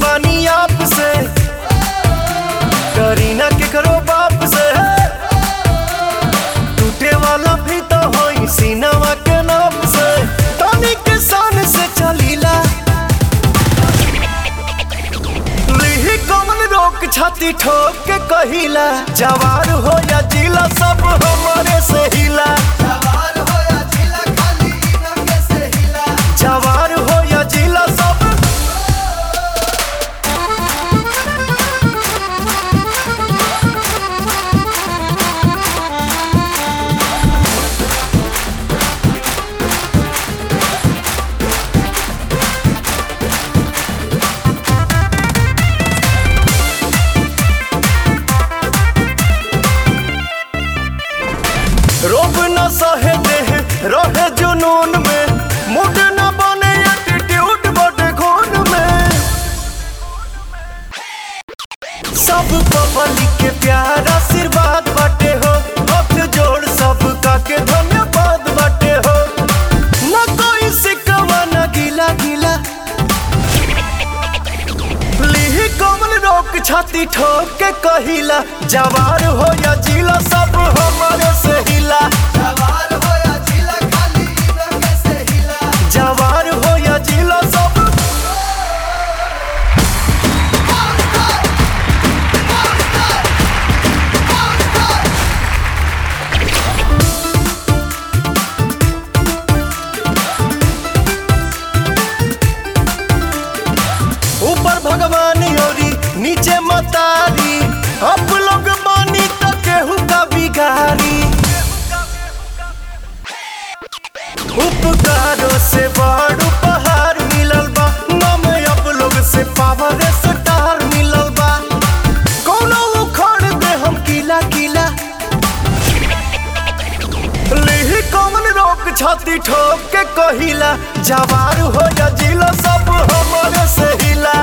बानी आप से करीना के करो बाप से टूटे वाला भी तो होई सीनावा के नाप से तनी के सान से चलीला लिही कमन रोक छाती ठोक के कहिला जवार हो या जिला सब हमारे से हिला जवार हो या जिला खाली इनके से हिला जवार हो या जिला सब रोब न सहे देह रहे जुनून में मुड न बने एटीट्यूड बटे खून में सब पब्लिक के प्यार आशीर्वाद बाटे हो हाथ जोड़ सबका के धन्यवाद बाटे हो न कोई सिकवा न गीला गीला लिही कमल रोक छाती ठोक के कहिला जवार हो या जिला सब हमारे से हिला जवार हो या जिला खाली इनके से हिला जवार हो या जिला सब ऊपर भगवान योरी नीचे मतारी अब लोग मानी तो केहू का बिगारी उपकारों से बड़ उपहार मिलल बा नम अब लोग से पावर स्टार मिलल बा कोनो उखड़ दे हम किला किला लिही कौन रोक छाती ठोक के कहिला जवार हो या जिला सब हमारे से हिला